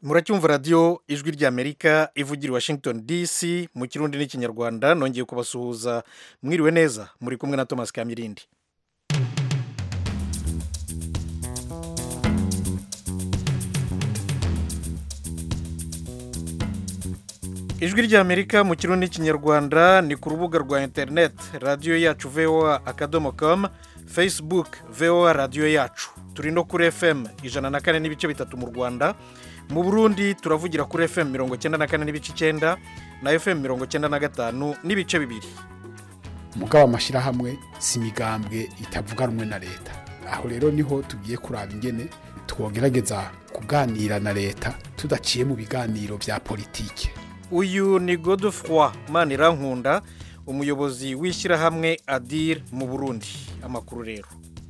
muracyumva radiyo ijwi ry'amerika ivugira i washington dc mu kirundi n'ikinyarwanda nongeye kubasuhuza mwiriwe neza muri kumwe na thomas kamirindi ijwi ry'amerika mu kirundi n'ikinyarwanda ni ku rubuga rwa interineti radiyo yacu voa akadomo komu facebook voa radiyo yacu turi no kuri fm ijana na kane n'ibice bitatu mu rwanda mu burundi turavugira kuri fm mirongo icyenda na kane n'ibice icyenda na fm mirongo icyenda na gatanu n'ibice bibiri mugabo amashyirahamwe si imigambwe itavuga rumwe na leta aho rero niho tugiye kuraba ingene twogerageza kuganira na leta tudaciye mu biganiro bya politike uyu ni godefroy manirankunda umuyobozi w'ishyirahamwe adir mu burundi amakuru rero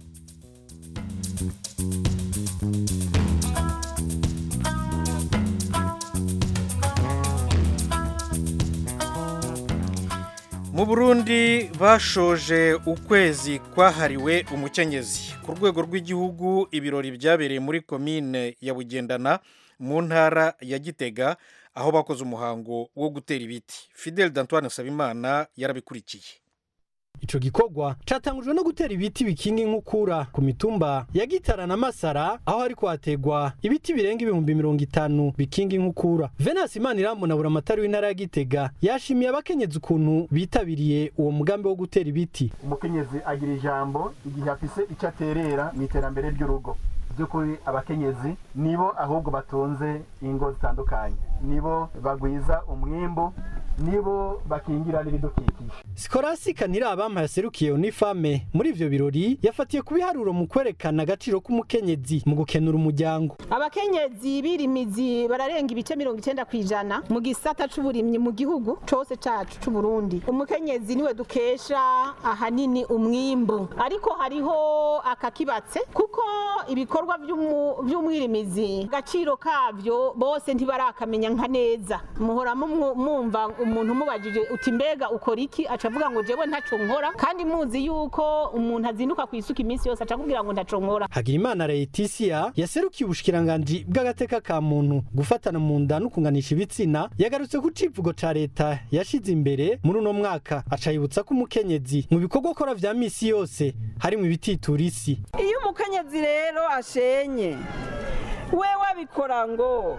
mu burundi bashoje ukwezi kwahariwe umukenyezi ku rwego rw'igihugu ibirori byabereye muri komine ya bugendana mu ntara ya gitega aho bakoze umuhango wo gutera ibiti fidel d'antoine nsabimana yarabikurikiye ico gikorwa catangujwe no gutera ibiti bikinga inkukura ku mitumba ya gitara na masara aho hariko hategwa ibiti birenga ibihumbi mirongo itanu bikinga inkukura venasi imanirambona buramatari w'intara ya gitega yashimiye abakenyezi ukuntu bitabiriye uwo mugambi wo gutera ibiti umukenyezi agira ijambo igihe afise icyo aterera mu iterambere ry'urugo by'ukuri abakenyezi nibo ahubwo batunze ingo zitandukanye nibo bagwiza umwimbu nibo bakingira n'ibidukikije sikorasika ntirabampa yaserukiye unifame muri ivyo birori yafatiye ku biharuro mu kwerekana agaciro k'umukenyezi mu gukenura umuryango abakenyezi birimizi bararenga ibice mirongo icyenda ku ijana mu gisata c'uburimyi mu gihugu cose cacu c'uburundi umukenyezi niwe dukesha ahanini umwimbu ariko hariho akakibatse kuko ibikorwa vy'umwirimizi agaciro kavyo bose ntibarakamenya nka neza muhora mumva umuntu umubajije uti mbega ukora iki acavuga ngo jewe ntaco nkora kandi muzi yuko umuntu azinduka ku isuka iminsi yose acakubwira ngo ntaco nkora Hagirimana Laetitia yaserukiye ubushikiranganji bw'agateka ka muntu gufatana mu nda no kunganisha ibitsina yagarutse ku civugo ca leta yashize imbere muri uno mwaka acayibutsa ko umukenyezi mu bikorwa akora vya misi yose harimwo ibititura isi iyo umukenyezi rero ashenye we wabikora ngo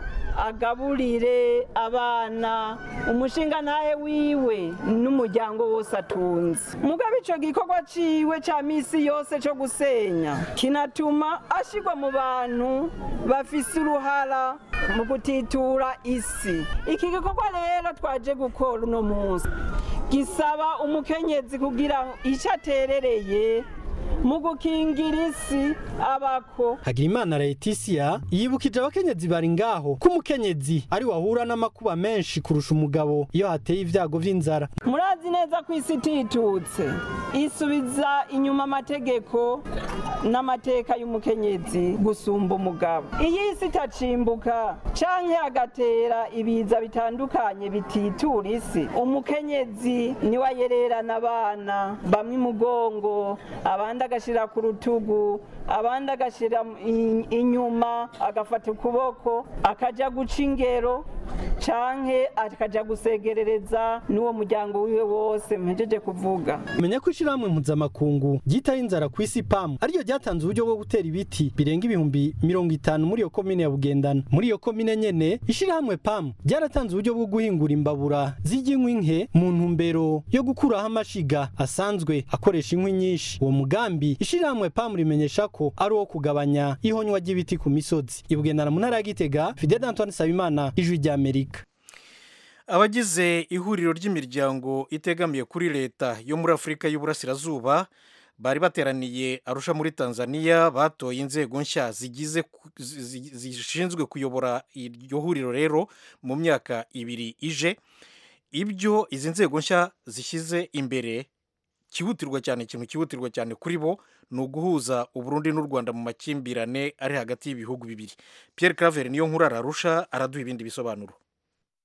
agaburire abana umushinga ntahe wiwe n'umuryango wose atunze mugabo ico gikorwa ciwe ca misi yose co gusenya kinatuma ashirwa mu bantu bafise uruhara mu gutitura isi iki gikorwa rero twaje gukora uno munsi gisaba umukenyezi kugira ico aterereye mu gukingira isi abako Hagirimana Laetitia yibukije abakenyezi bari ngaho ko umukenyezi ari wahura n'amakuba menshi kurusha umugabo iyo hateye ibyago vy'inzara murazi neza ko isi ititutse isubiza inyuma amategeko n'amateka y'umukenyezi gusumba umugabo iyo isi itacimbuka canke agatera ibiza bitandukanye bititura isi umukenyezi niwe ayererana abana bamwe imugongo abandi agashira ku rutugu abandi agashira inyuma agafata ukuboko akaja guca ingero canke akaja gusegerereza n'uwo muryango wiwe wose mpejeje kuvuga menya ko ishirahamwe mpuzamakungu ryitaho inzara ku isi pamu ariryo ryatanze uburyo bwo gutera ibiti birenga ibihumbi mirongo itanu muri iyo komine ya bugendana muri iyo komine nyene ishirahamwe pamu ryaratanze uburyo bwo guhingura imbabura z'iry'inkwi nke mu ntumbero yo gukuraho amashiga asanzwe akoresha inkwi nyinshi uwo mugambi ishirahamwe pamu rimenyesha ko ari uwo kugabanya ihonywa ry'ibiti ku misozi ibugendana mu ntara ya gitega fidel antoine sabimana ijwi ry'amerika abagize ihuriro ry'imiryango itegamiye kuri leta yo muri afurika y'uburasirazuba bari bateraniye arusha muri tanzania batoye inzego nshya zigize zishinzwe kuyobora iryo huriro rero mu myaka ibiri ije ibyo izi nzego nshya zishyize imbere cyihutirwa cyane ikintu cyihutirwa cyane kuri bo ni uguhuza uburundi n'u rwanda mu makimbirane ari hagati y'ibihugu bibiri Pierre claver niyo nkuru ararusha araduha ibindi bisobanuro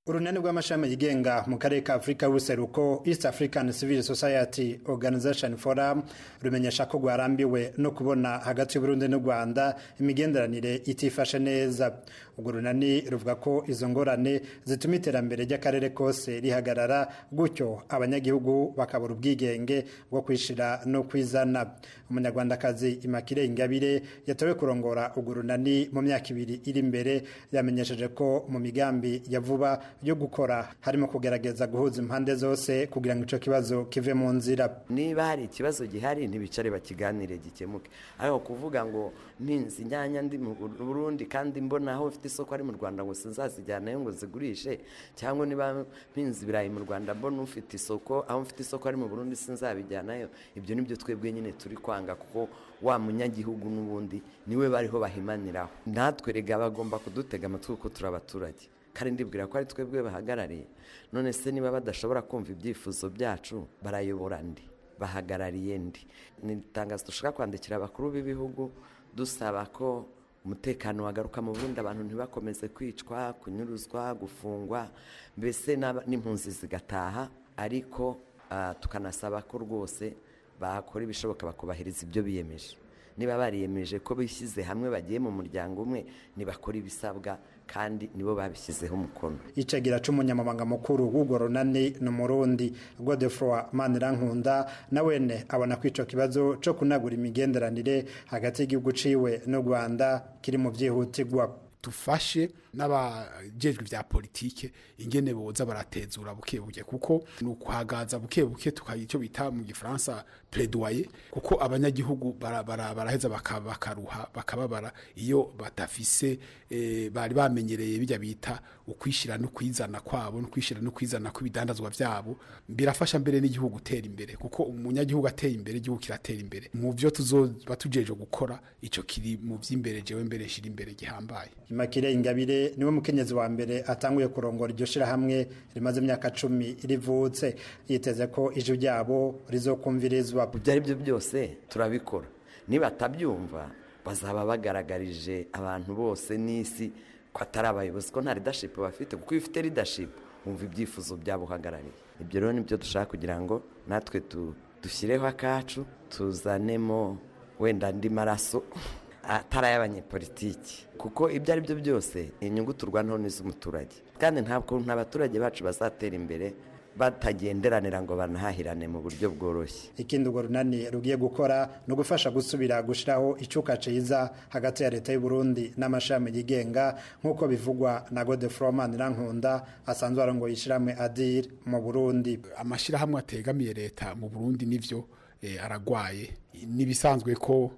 urunani rw'amashami yigenga mu karere ka afurika y'ubuseruko east african civil society organization forum rumenyesha ko rwarambiwe no kubona hagati y'uburundi n'u rwanda imigenderanire itifashe neza urwo runani ruvuga ko izo ngorane zituma iterambere ry'akarere kose rihagarara gutyo abanyagihugu bakabura ubwigenge bwo kwishira no kwizana umunyarwandakazi imakire ingabire yatowe kurongora urwo runani mu myaka ibiri iri imbere yamenyesheje ko mu migambi ya vuba yo gukora harimo kugerageza guhuza impande zose kugira ngo icyo kibazo kive mu nzira niba hari ikibazo gihari ntibicare bakiganire gikemuke ariko kuvuga ngo mpinzi inyanya ndi mu burundi kandi mbona aho ufite isoko ari mu rwanda ngo sinzazijyanayo ngo zigurishe cyangwa niba mpinzi ibirayi mu rwanda mbona ufite isoko aho mfite isoko ari mu burundi sinzabijyanayo ibyo nibyo twebwe nyine turi kwanga kuko wa munyagihugu n'ubundi niwe bariho bahimaniraho natwe rega bagomba kudutega amatwi kuko turi abaturage kandi ndibwira ko ari twebwe bahagarariye none se niba badashobora kumva ibyifuzo byacu barayobora ndi bahagarariye ndi ni itangazo dushaka kwandikira abakuru b'ibihugu dusaba ko umutekano wagaruka mu burundi abantu ntibakomeze kwicwa kunyuruzwa gufungwa mbese n'impunzi zigataha ariko tukanasaba ko rwose bakora ibishoboka bakubahiriza ibyo biyemeje niba bariyemeje ko bishyize hamwe bagiye mu muryango umwe ntibakora ibisabwa kandi nibo babishyizeho umukono icagira c'umunyamabanga mukuru w'urwo runani ni umurundi godefroi manirankunda na wene abona ko ico kibazo co kunagura imigenderanire hagati y'igihugu ciwe n'u rwanda kiri mu vyihutirwa dufashe n'abajejwe vya politike ingene boza baratezura buke buke kuko ni ukuhagaza buke buke tukagira icyo bita mu gifaransa plaidoyer kuko abanyagihugu baraheza bakaruha bakababara iyo badafise bari bamenyereye bijya bita ukwishira no kwizana kwabo no kwishira no kwizana kw'ibidandazwa vyabo birafasha mbere n'igihugu gutera imbere kuko umunyagihugu ateye imbere igihugu kiratera imbere mu byo tuzoba tujeje gukora ico kiri mu vy'imbere jewe mbere shira imbere gihambaye Imakire Ingabire niwe mukenyezi wa mbere atanguye kurongora iryo shirahamwe rimaze imyaka cumi rivutse yiteze ko ijwi ryabo rizokumvirizwa ibyo ari byo byose turabikora nibatabyumva bazaba bagaragarije abantu bose n'isi ko atari abayobozi ko nta leadership bafite kuko iyo ufite leadership wumva ibyifuzo byabo uhagarariye ibyo rero nibyo dushaka kugira ngo natwe dushyireho akacu tuzanemo wenda andi maraso atari ay'abanyepolitiki kuko ibyo ari byo byose inyungu turwanaho n'iz'umuturage kandi ntabwo abaturage bacu bazatera imbere batagenderanira ngo banahahirane mu buryo bworoshye ikindi urwo runani rugiye gukora ni ugufasha gusubira gushyiraho icyuka cyiza hagati ya leta y'u Burundi n'amashami yigenga nk'uko bivugwa na godefroman rankunda asanzwe arongoye ishyirahamwe adir mu burundi amashyirahamwe ategamiye leta mu burundi nivyo aragwaye n'ibisanzwe ko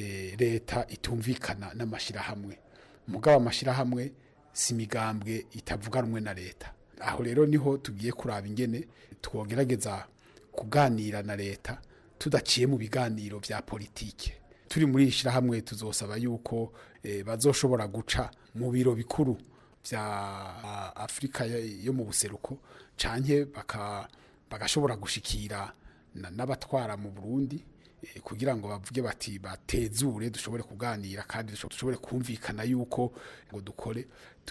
leta itumvikana n'amashyirahamwe mugabo amashyirahamwe si imigambwe itavuga rumwe na leta aho rero niho tugiye kuraba ingene twogerageza kuganira na leta tudaciye mu biganiro bya politike turi muri iri shyirahamwe tuzosaba yuko bazoshobora guca mu biro bikuru bya afurika yo mu buseruko canke bagashobora gushikira n'abatwara mu burundi kugira ngo bavuge bati batezure dushobore kuganira kandi dushobore kumvikana yuko ngo dukore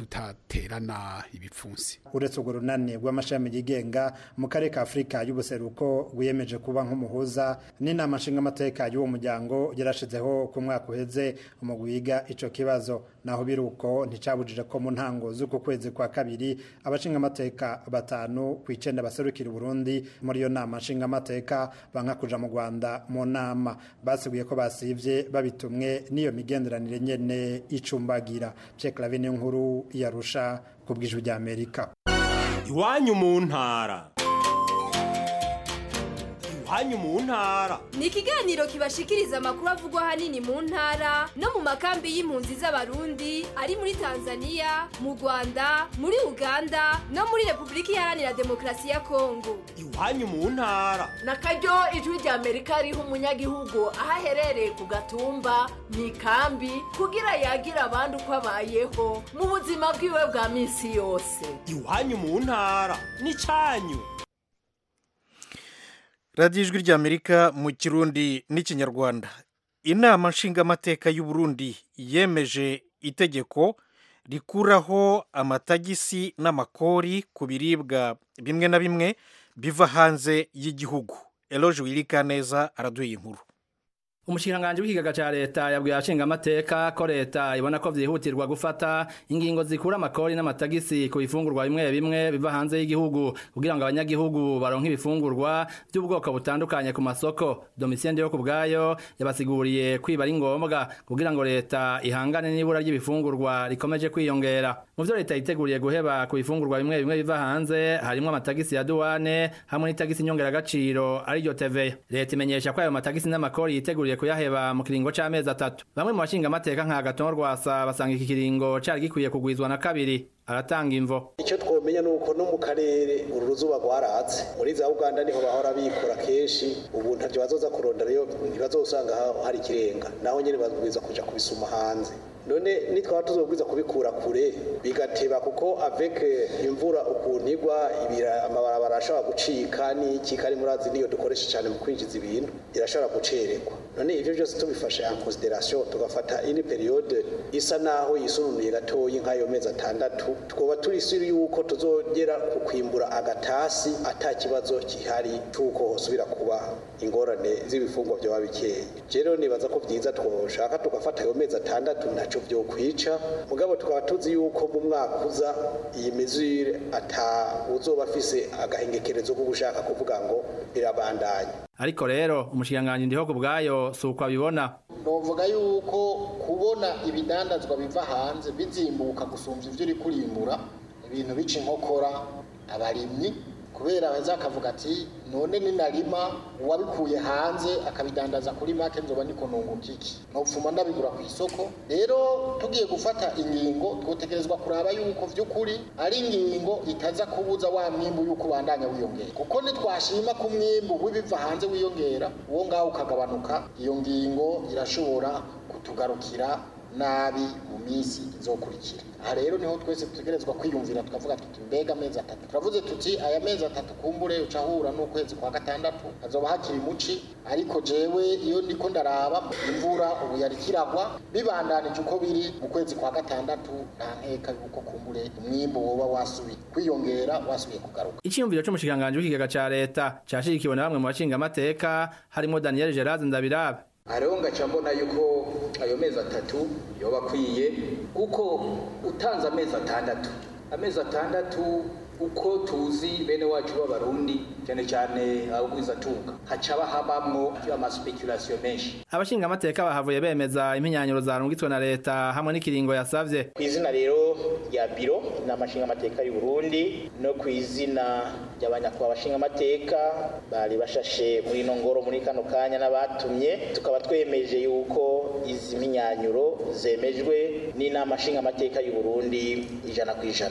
tutaterana ibipfunsi uretse urwo runani rw'amashami yigenga mu karere ka afurika y'ubuseruko rwiyemeje kuba nk'umuhuza n'inama nshingamateka y'uwo muryango yarashizeho ku mwaka uheze mu wiga icyo kibazo naho biri uko nticabujije ko mu ntango z'uku kwezi kwa kabiri abashingamateka batanu ku icenda baserukira Burundi muri iyo nama nshingamateka banka kuja mu Rwanda mu nama basiguye ko basivye babitumwe n'iyo migenderanire nyene icumbagira Pierre Claver nkuru yarusha ku bw'ijwi rya Amerika iwanyu mu ntara iwanyu mu ntara ni ikiganiro kibashikiriza amakuru avugwa ahanini mu ntara no mu makambi y'impunzi z'abarundi ari muri tanzania mu rwanda muri uganda no muri repubulika iharanira demokarasi ya kongo iwanyu mu ntara na karyo ijwi rya amerika riha umunyagihugu aho aherereye ku gatumba mu ikambi kugira yagire abandi uko abayeho mu buzima bwiwe bwa minsi yose iwanyu mu ntara ni cyanyu radiyo ijwi ry'amerika mu kirundi n'ikinyarwanda inama nshingamateka y'u Burundi yemeje itegeko rikuraho amatagisi n'amakori ku biribwa bimwe na bimwe biva hanze y'igihugu eloge wirika neza araduha inkuru umushikiranganji w'ikigaga ca leta yabwiye abashingamateka ko leta ibona ko vyihutirwa gufata ingingo zikura amakori n'amatagisi ku bifungurwa bimwe bimwe biva hanze y'igihugu kugira ngo abanyagihugu baronke ibifungurwa by'ubwoko butandukanye ku masoko domitien yo ku bwayo yabasiguriye kwiba ari ngombwa kugira ngo leta ihangane n'ibura ry'ibifungurwa rikomeje kwiyongera mu vyo leta yiteguriye guheba ku bifungurwa bimwe bimwe biva hanze harimwo amatagisi ya duwane hamwe n'itagisi nyongeragaciro ariryo TVA leta imenyesha ko ayo matagisi n'amakori yiteguriye kuyaheba mu kiringo c'amezi atatu bamwe mu bashinga amateka nka Agathon Rwasa basanga iki kiringo cari gikwiye kugwizwa na kabiri aratanga imvo icyo twomenya ni uko no mu karere uru ruzuba rwaratse muri za uganda niho bahora bikora kenshi ubu ntacyo bazoza kurondera yo ntibazosanga hari ikirenga naho nyine babwiza kuja kubisuma hanze none nitwaba tuzobwiza kubikura kure bigateba kuko avec imvura ukuntu igwa ibira amabarabara ashobora gucika n'iki kari murazi niyo dukoresha cyane mu kwinjiza ibintu irashobora gucererwa none ivyo byose tubifashe en consideration tugafata ini periode isa naho yisununuye gatoyi nk'ayo mezi atandatu twoba turi siri yuko tuzogera ku kwimbura agatasi ata kibazo kihari cy'uko hosubira kuba ingorane z'ibifungwa byaba bikeye rero nibaza ko byiza twoshaka tugafata ayo mezi atandatu ntaco byo kwica mugabo tukaba tuzi yuko mu mwaka uza iyi mizire ata uzoba afise agahengekerezo ko gushaka kuvuga ngo birabandanya ariko rero umushikiranganji ndiho ku bwayo si uko abibona novuga yuko kubona ibidandazwa biva hanze bizimbuka gusumvya ivyo uri kurimbura ibintu bica inkokora abarimyi kubera aheza akavuga ati none ninarima uwabikuye hanze akabidandaza kuri make nzoba niko nunguka iki nopfuma ndabigura ku isoko rero tugiye gufata ingingo twotegerezwa kuraba yuko vy'ukuri ari ingingo itaza kubuza wa mwimbu yuko ubandanya wiyongera kuko nitwashima ko umwimbu w'ibiva hanze wiyongera uwo ngaho ukagabanuka iyo ngingo irashobora kutugarukira nabi mu minsi izokurikira aha rero niho twese dutegerezwa kwiyumvira tukavuga tuti mbega amezi atatu turavuze tuti aya mezi atatu kumbure uca ahura n'ukwezi kwa gatandatu hazoba hakiri muci ariko jewe iyo ndiko ndaraba imvura ubu yariko iragwa bibandanije uko biri mu kwezi kwa gatandatu nta nkeka yuko kumbure umwimbu woba wasubiye kwiyongera wasubiye kugaruka iciyumviro c'umushikiranganji w'ikigaga ca leta cashigikiwe na bamwe mu bashinga amateka harimo Daniel Gerard Ndabirabe hariho ngaca mbona yuko ayo mezi atatu yoba akwiye kuko utanze amezi atandatu amezi atandatu uko tuzi bene wacu b'abarundi cyane cyane abagwizatunga haca habamwo amaspekulasiyo menshi abashinga amateka bahavuye bemeza impinyanyuro zarungitswe na leta hamwe n'ikiringo yasavye ku izina rero rya biro n'amashinga amateka y'u Burundi no ku izina ry'abanyakubahwa bashinga amateka bari bashashe muri ino ngoro muri kano kanya n'abatumye tukaba twemeje yuko izi mpinyanyuro zemejwe n'inama nshinga amateka y'u Burundi ijana ku ijana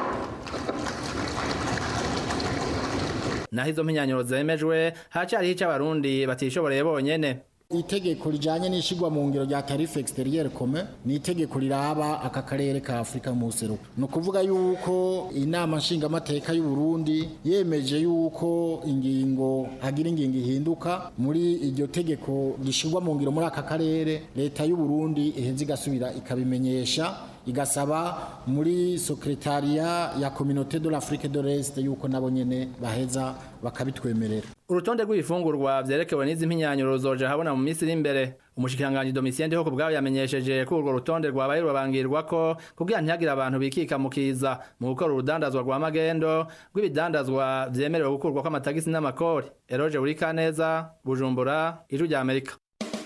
naho izo mpinyanyuro zemejwe hacariho ico abarundi batishoboreye bonyene itegeko rijanye n'ishigwa mu ngiro rya tarife exterieur commun ni itegeko riraba aka karere ka Afrika mu seruko no kuvuga yuko inama nshinga amateka y'u Burundi yemeje yuko ingingo hagira ingingo ihinduka muri iryo tegeko rishigwa mu ngiro muri aka karere leta y'u Burundi iheze igasubira ikabimenyesha igasaba muri secretariat ya communauté de l'Afrique de l'Est yuko nabo nyene baheza bakabitwemerera urutonde rw'ibifungurwa vyerekewe n'izi mpinyanyuro ruzoja habona mu minsi iri imbere umushikiranganji Domitien Ndiho kubwabo yamenyesheje ko urwo rutonde rwabaye rurabangirwako kugira ntihagire abantu bikika mu kiza mu gukora urudandazwa rwa magendo rw'ibidandazwa vyemerewe gukurwako amatagisi n'amakori Eroge Burikaneza Bujumbura Ijwi rya Amerika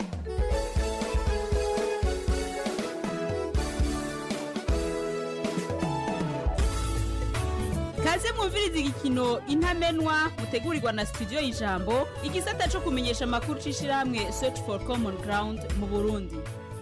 kaze mwumviriza igikino intamenwa mutegurirwa na studio y'ijambo igisata cyo kumenyesha amakuru c'ishirahamwe search for common ground mu burundi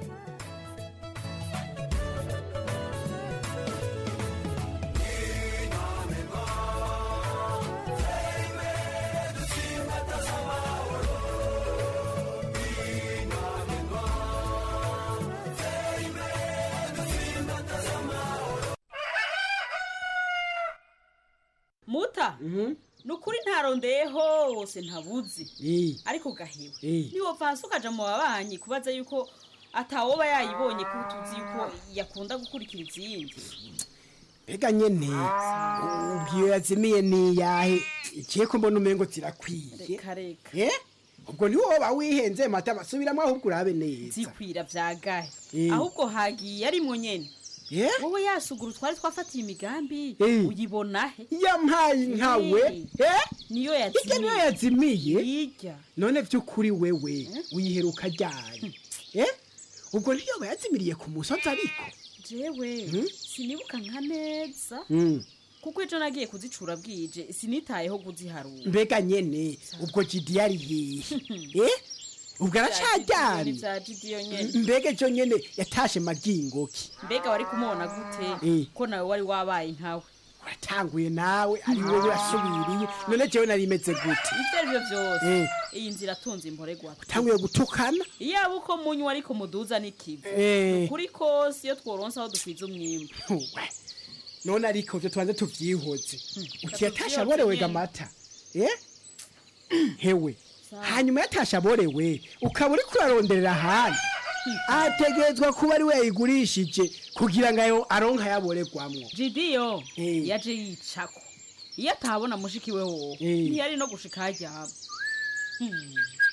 muta ni ukuri ntarondeye hose ntabuzi ariko ugahiwe niwova hasi ukaja mu babanyi kubaza yuko atawoba yayibonye ko tuzi yuko yakunda gukurikira izindi mbega nyene ubwiyo yazimiye niyahe ikiye ko mbona umengo zirakwiye reka reka eh ubwo ni woba wihenze mata basubiramo ahubwo urabe neza zikwira vyagahe Eh. ahubwo hagiye ari mu nyene Eh? wowe yasugura twari twafatiye imigambi Eh. uyibona he yampaye nkawe eh niyo hirya niyo yazimiye yazimiye hirya none vy'ukuri wewe uyiheruka ryari eh ubwo ntiyoba yazimiriye ku musozi ariko jewe sinibuka nka neza Mm. kuko ejo nagiye kuzicura bwije sinitayeho kuziharura mbega nyene ubwo jidi yari yihe eh ubwo aracaryamye vya jidiyo nyene mbega ejo nyene yatashe magingoki mbega wari kumubona gute Eh. ko nawe wari wabaye nkawe uratanguye nawe ari wowe wasubiriye none jewe nari imeze gute ivyo arivyo vyose Eh. iyi nzira atunze imporegwa utanguye gutukana iyaba uko munywa ariko muduza n'ikivu Eh. ukuri kose iyo tworonse aho dukwiza umwimbu Uwe. none ariko vyo tubanze tuvyihoze uti yatashe tuvyihoze aborewe nyene. gamata eh hewe Sawa. hanyuma yatashe aborewe ukaba uriko uraronderera ahandi ategerezwa kuba ari we yayigurishije kugira ngo ayo aronka yaboregwamwo jidiyo yaje yicako iyo atabona mushiki we wowe ntiyari no gushika haryama Hmm.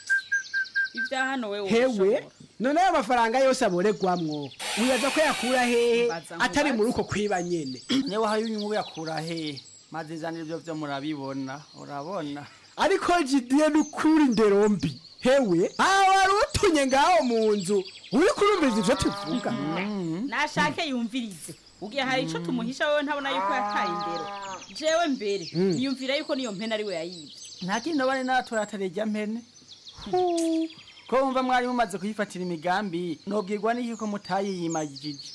ivya hano we hewe none ayo mafaranga yose aboregwamwo wibaza ko yakura hehe Mbaza ngo atari baze. muri uko kwiba nyene niba hari inyungu yakura he maze izana ibyo byo murabibona urabona ariko jidiye n'ukuri ndero mbi hewe aho wari utunye ngaho mu nzu uri kurumviriza ivyo tuvuga nashake yumvirize ugiye hari ico tumuhisha wewe ntabona yuko yataye indero jewe mbere Mm. niyumvira yuko niyo mpene ari we yayivye nta kindi bari n'abatora atarejya mpene ko wumva mwari mumaze kuyifatira imigambi nobwirwa n'iki ko mutayiyimagije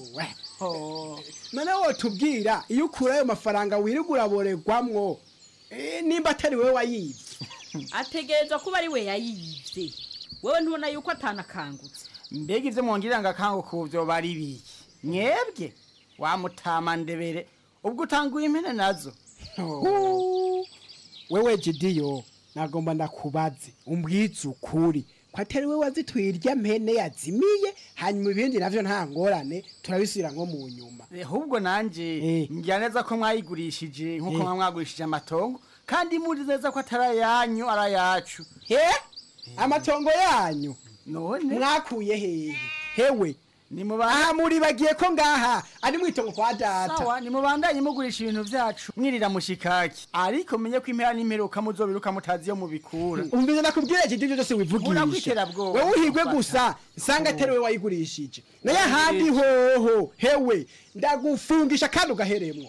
none wotubwira iyo ukura ayo mafaranga wirirwa uraboregwamwo eh, nimba atari wewe wayivye ategerezwa kuba ari we yayivye wewe ntubona yuko atanakangutse mbega ivyo mwongirira ngo akangu kuvyo bari biki mwebwe wamutama ndebere ubwo utanguye impene nazo Huu. wewe jidiyo nagomba ndakubaze umbwize ukuri ko atari we wazituye irya mpene yazimiye hanyuma ibindi navyo nta ngorane turabisubira nko mu nyuma ahubwo nanje ngira neza ko mwayigurishije nk'uko Eh. mwa mwagurishije amatongo kandi muri neza ko atari ayanyu ari ayacu amatongo yanyu none mwakuye hehe hewe aha muribagiye ko ngaha ari mwitongo kwa data sawa nimubandanye mugurisha ibintu vyacu mwirira mushikaki ariko menye ko impera n'imperuka muzobiruka mutazi iyo mubikura umvize nakubwira iki ibyo byose wivugisha Murakwiterabwoba. wewe uhigwe gusa nsanga atari we wayigurishije naye ahandi hoho hewe ndagufungisha kandi ugaheremwo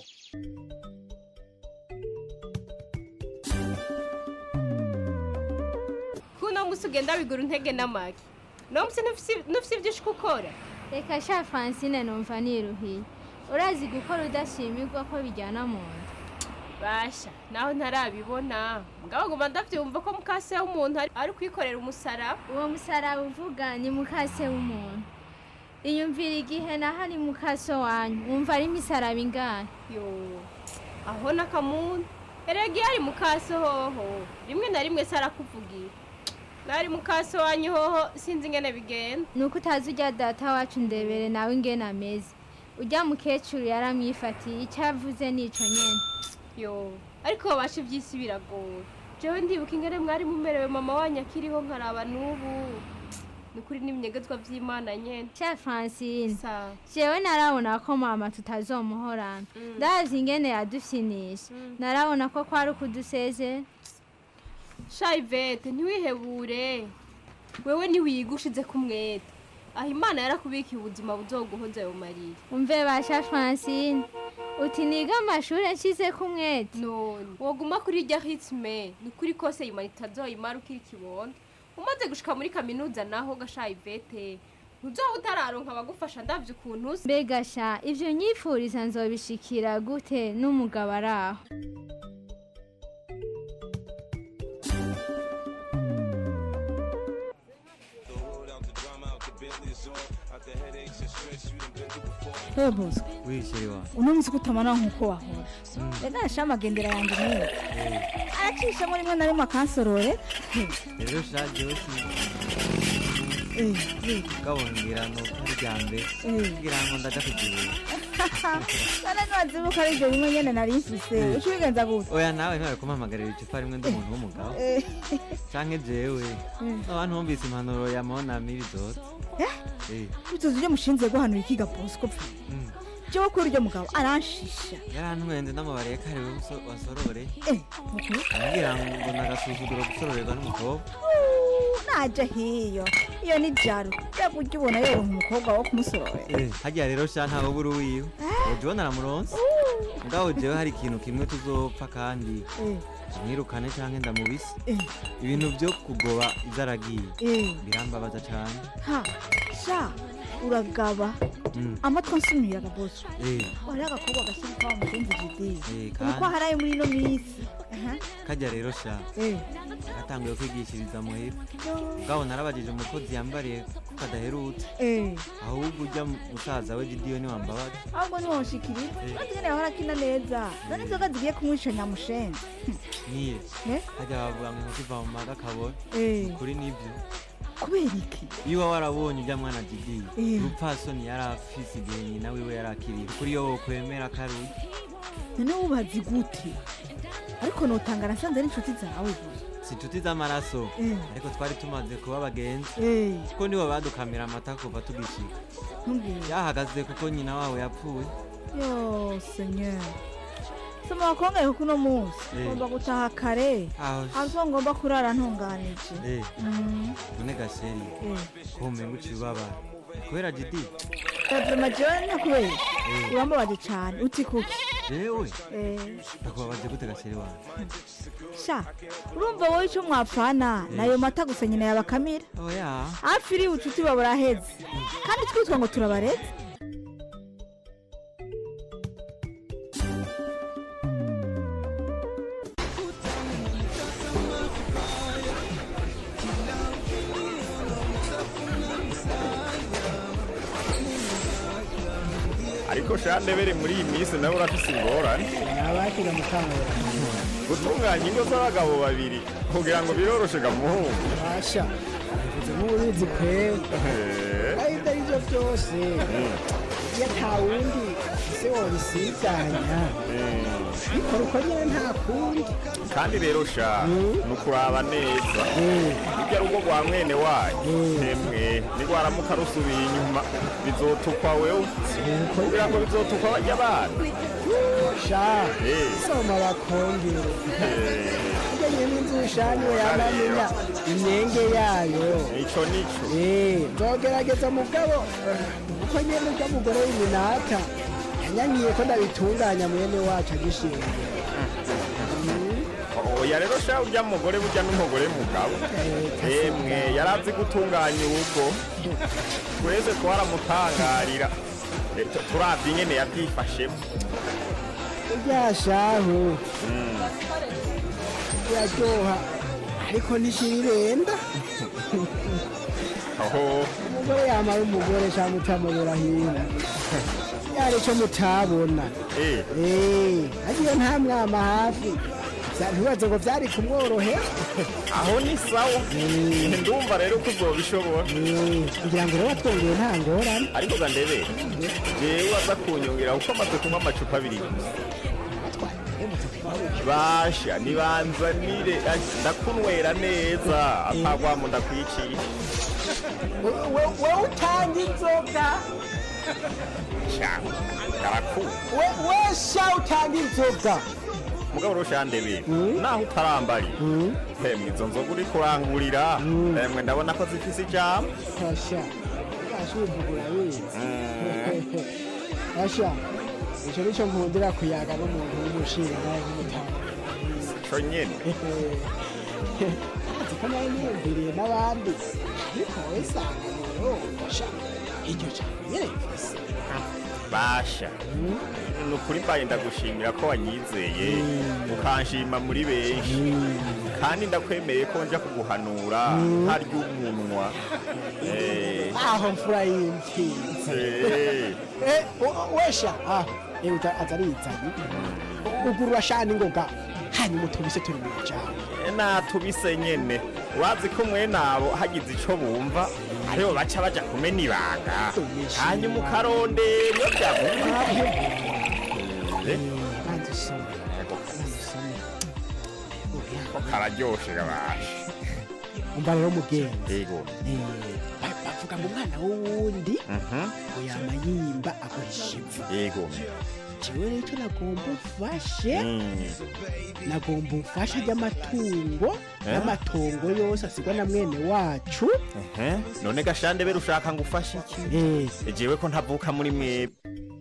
kuno musi ugenda wigura intege n'amagi no musi nufise ibyo ushika ukora reka sha francine numva niruhiye urazi gukora udashimirwa ko bijyana mu nda basha naho ntarabibona mugabo nguma ndavyumva ko mukase w'umuntu ari- ari kwikorera umusaraba uwo musaraba uvuga ni mukase w'umuntu iyumvira igihe naho ari mukaso wanyu wumva ari imisaraba ingahe yo aho n'akamuntu erega iyo ari mukase hoho rimwe na rimwe se arakuvugira nari mukase wanyu hoho sinzi ingene bigenda ni uko utazi ujya data wacu ndebere nawe ingene ameze ujya mukecuru yaramwifatiye icyo avuze nico nyene yo ariko babasha iby'isi biragoye jewe ndibuka ingene mwari mumerewe mama wanyu akiriho nkaraba n'ubu ni kuri n'ibinyegezwa vy'imana nyene sha francine jewe narabona ko mama tutazomuhorana ndazi ingene yadufyinisha narabona ko kwari ukudusezera sha ivete ntiwihebure wewe ntiwiyigushize ku mwete aho imana yarakubikiye ubuzima buzoguhoza ayo marira umve basha francine uti niga amashuri nshyize ku mwete none woguma kuri irya ritme ni ukuri kose imana itazoyimara ukiri kibondo umaze gushika muri kaminuza naho gasha ivete ntuzoba utararonka abagufasha ndavye ukuntu usa mbega sha ivyo nyifuriza nzobishikira gute n'umugabo ari aho we bosco wishiri wa uno munsi ko utamara nk'uko wahora reka nasha amagendera yanjye niyo aracishamo rimwe na rimwe akansorore rero shaje wese ukabongira ni uko ari irya mbere kugira ngo ndaja kugibuye none ntiwazibuka ari ibyo bimwe nyene nari mfise uca ubigenza gute oya nawe ntibari kumpamagarira icupa rimwe ndi umuntu w'umugabo Eh. canke jewe Mm. abantu bumvise impanuro ya monami bizotse Eh, utuzi ivyo mushinze guhanura ikiga bosco pfa mm. jewe kuri uryo mugabo aranshisha yarantwenze n'amabare ya kare we wasororeye Eh, mukuru ambwira ngo nagasuzuguro gusororerwa n'umukobwa naje hiyo iyo ni jaro yakurya ubona yoronka umukobwa wo kumusororera Eh, harya rero sha ntawe buri wiwe uje ubona aramuronse mugabo jewe hari ikintu kimwe tuzopfa kandi Eh. mwirukane canke ndamubise Eh. ibintu vyo kugoba ivyo aragiye Eh. birambabaza cane ha sha uragaba Mm. amatwi ansumiraga boso Eh, wari agakobwa gashyira kwa mugenzi jide eh, uko kandi haraye muri ino minsi Aha. karya rero sha Eh. gatanguye kwigishiriza muhira mugabo narabajije umukozi yambariye ko kadaherutse Eh. ahubwo ujya musaza we gidiyoni wambabaza ahubwo ntiwonshikiriza Eh. maze nyene yahora akina neza none inzoga zigiye kumwica nyamushenzi niye Eh? harya bavuga ngo inkoko iva mu maga kabora Eh. kuri nivyo kubera iki iyo uba warabonye ujya mwana didiye Eh. urupfasoni yari afise igihe nyina wiwe yari akiriye kuri yo wokwemera ko ari uye none wubazi gute ariko notanga nasanze ari inshuti zawe gusa si inshuti z'amaraso Eh. ariko twari tumaze kuba abagenzi Eh. kuko nibo badukamira amata kuva tugishika ntumbwire yahagaze kuko nyina wabo yapfuye yo senyeri soma wakongeye kuko uno munsi Eh. ngomba gutaha kare aho azo ngomba kurara ntunganije Eh, Mm. none gasheri Eh. ko umenga uciye ubabara kubera jidi Evuma jewe nakubera Eh. urambabaje cane uti kuki jewe Eh. ndakubabaje gute gasheri wawe sha urumva wowe ico mwapfana nayo mata gusa nyina yabakamira oya hafi iri ubucuti baba buraheze kandi twitwa ngo turabareze ariko shandebere muri iyi minsi nawe urafise ingorane nabakira mukangura gutunganya ingo z'abagabo babiri kugira ngo biroroshe gamuhungu basha bivuze nk'ububizi kwera aho ibyo ari byo byose iyo ata wundi ese wobisiganya bikora uko nyine nta kundi kandi rero sha ni ukuraba neza bijya rugo rwa mwene wanyu hemwe nirwaramuka rusubiye inyuma bizotukwa wewe kugira ngo bizotukwa bajya bana sha Eh. soma bakongere ibyo nyine n'inzu ushaniwe yanamenya imyenge yayo ico nico Eh, nzogerageza mugabo uko nyene urya mugore w'iminata yanyanyiye ko ndabitunganya mwene wacu agishinga oya rero sha urya mugore burya n'umugore mugabo emwe yari azi gutunganya urugo twese twaramutangarira Eh, tu- turavye ingene yavyifashemo ryashahu iraryoha ariko ntishirenda aho umugore yamara umugore cyangwa utamubera hino yari icyo mutabona Eh, agiye nta mwama hafi Vya- ntibaze ngo byari kumworohera aho ni sawa ndumva rero ko uzobishobora kugira ngo rero watwongeye nta ngorane ariko ga ndebe jewe aza kunyongera kuko amaze kunywa amacupa abiri gusa basha nibanzanire ah, ndakunywera neza atagwamo ndakwiciye wowe utanga inzoga sha karakura We- we sha utanga inzoga mugabo rushandebe naho utarambari hemwe izo nzoga uri kurangurira hemwe ndabona ko zifise ijambo Asha, ashubugura wizi. Asha, icyo nicyo nkundira kuyaga n'umuntu w'umushinga nawe nk'umutanga. co nyene Azi ko nawe niyumviriye n'abandi. Ariko wowe sanga rero, Asha, iryo jambo nyene rifise. basha ni ukuri mbaye ndagushimira ko wanyizeye ukanshima muri benshi kandi ndakwemeye ko nja kuguhanura ntarya umunwa Eh, Aho mfura y'imfizi. eh, Eh, o- wesha, ah, eh, uta- atarizanye. Ugurura shani ngoga. Hanyuma utubise turi mu jambo. natubise nyene wazi ko mwene abo hagize ico bumva aribo baca baja kumena ibanga hanyuma ukarondera iyo byavuye ko kararyoshe gabashe umva rero mugenzi yego ba- bavuga ngo umwana w'uwundi Mhm. ngo yama yimba aguhisha ivu yego jewe rero icyo nagomba ufashe Mm. nagomba ufashe ry'amatungo Eh? n'amatongo yose asigwa na mwene wacu Ehe, none gashande bere ushaka ngo ufashe iki jewe ko ntavuka muri mwebwe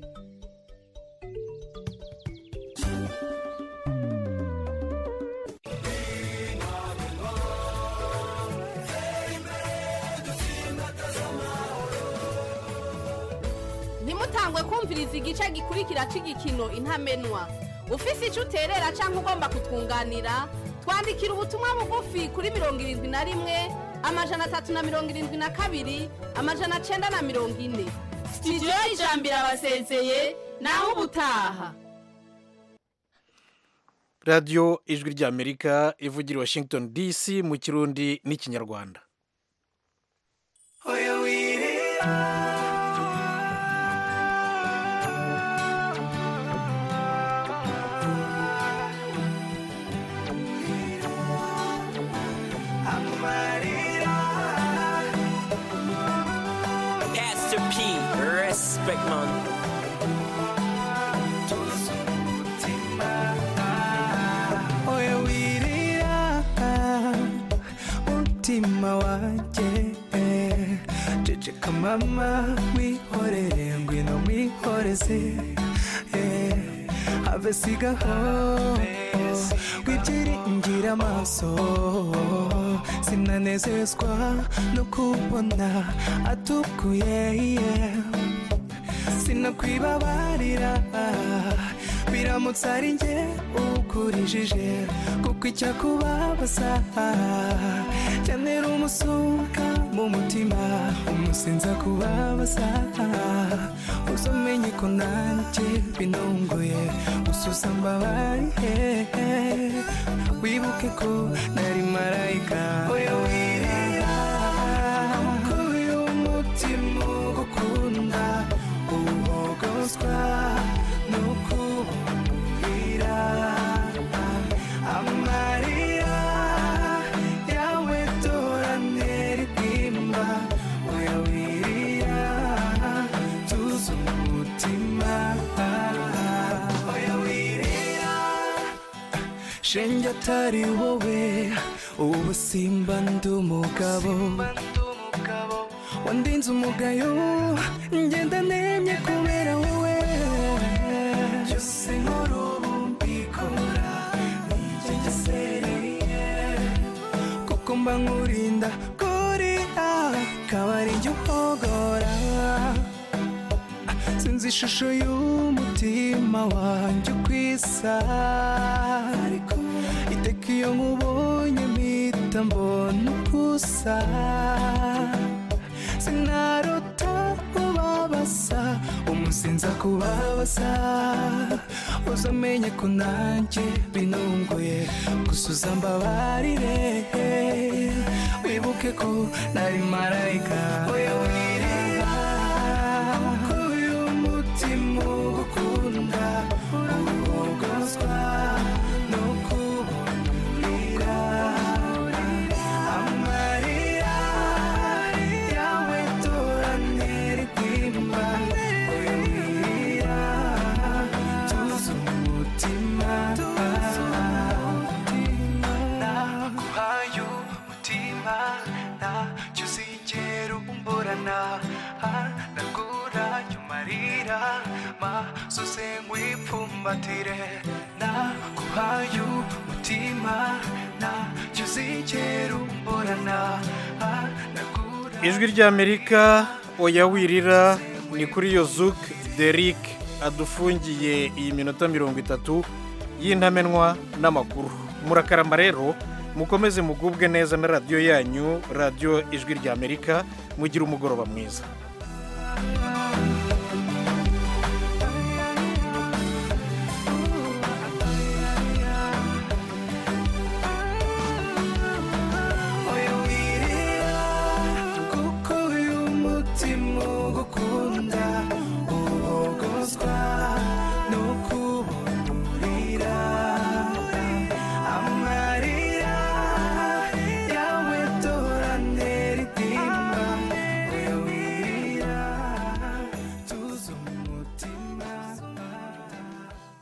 ntimutangwe kumviriza igice gikurikira cy'igikino intamenwa ufise icyo uterera cyangwa ugomba kutwunganira twandikira ubutumwa bugufi kuri mirongo irindwi na rimwe amajana atatu na mirongo irindwi na kabiri amajana cyenda na mirongo ine sitidiyo y'ijambo irabasezeye naho ubutaha radiyo ijwi ry'amerika ivugira i washington dc mu kirundi n'ikinyarwanda Pastor P, respect man. oya wirira umutima wanjye ceceka mama wihorere ngwino mwihoreze eh, have sigaho wibyiringira amaso sinanezezwa no kubona atukuye yeah. sinakwibabarira biramutse ari njye ukurijije kuko icyakubabaza cyantera umusuka mu mutima umusinza kubabaza uzamenye ko nanjye binunguye ususa mbabariye wibuke ko nari marayika oya wirira kuko uyu mutima ugukunda uhogozwa n'ukubwira amarira yawe doranera ibwimba oya wirira tuzi umutima oya wirira shenge atari wowe ubu simba ndi umugabo wandinze umugayo ngenda nemye kubera wowe byose nkora ubu mbikora nigengesereye kuko mba nkurinda kuriya akaba ari njye uhogora sinzi ishusho y'umutima wanjye uko isa ariko iteka iyo nkubonye mpita mbona uko usa sinarota kubabaza umusinza kubabaza uzamenye ko nanjye binunguye gusa uzambabarire wibuke ko nari marayika oya wirira ko uyu mutima ugukunda uhogozwa no kubona amarira yawe toranera igwimba oya wirira tuzi umutima naguhaye umutima ntacyo uzigera umburana naguranye amarira masoze nkwipfumbatire naguhaye umutima ntacyo uzigera umburana ijwi ry'amerika oya wirira ni kuri iyo zuke derik adufungiye iyi minota mirongo itatu y'intamenwa n'amakuru murakarama rero mukomeze mugubwe neza na radiyo yanyu radiyo ijwi ry'amerika mugire umugoroba mwiza